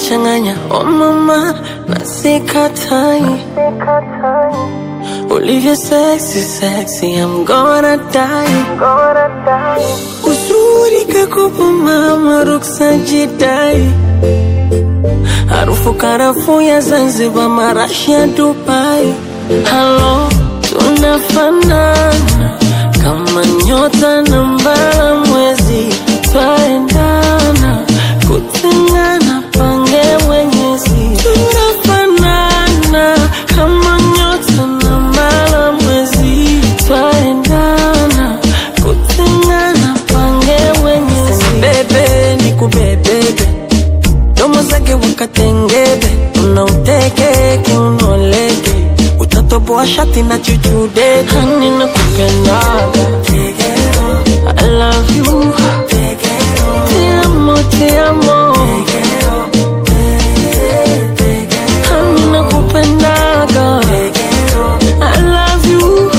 unanichanganya oh mama na sikatai ulivyo sexy sexy I'm gonna die uzuri kakupa mama ruksa jidai harufu karafu ya Zanzibar marashi ya Dubai halo tunafanana kama nyota na mbala mwezi twaendana kutengana pange mwenyezi tunafanana kama nyota na mbala mwezi twaendana kutengana pange mwenyezi bebe nikubebebe domo zake wakatengebe unauteke kiunoleke utatoboa shati na chuchude hani na kupendaga I love you Te amo, te amo Hani na kupendaga I love you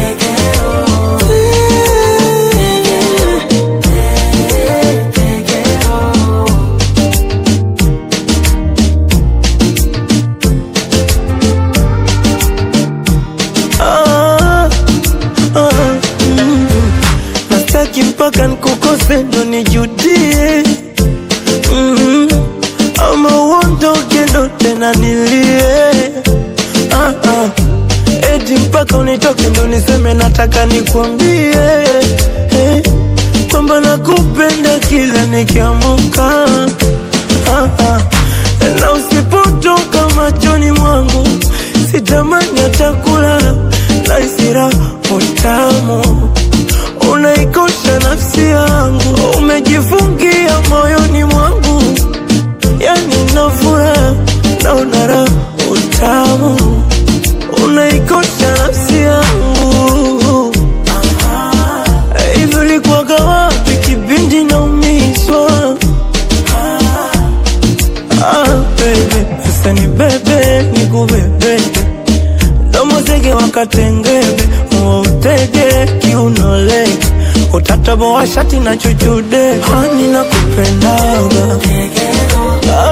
Ah, ah, mm. Nastaki mpaka nikukose ndo nijudie mm. Ama uondoke ndo tena nilie ah, ah. Eti mpaka unitoke ndo niseme nataka nikwambie eh, kwamba nakupenda kila nikiamuka ah, ah. Na usipotoka machoni mwangu sitamani hata kulala na isira utamu unaikosha nafsi yangu umejifungia moyoni mwangu yani nafura naona raha utamu unaikosha nafsi yangu hivi ulikuwaga wapi kipindi naumizwa Ah, baby, sasa ni bebe ni kubebe domo zege wakatengebe utege kiunolege utataboa shati na chuchude hani na kupendaga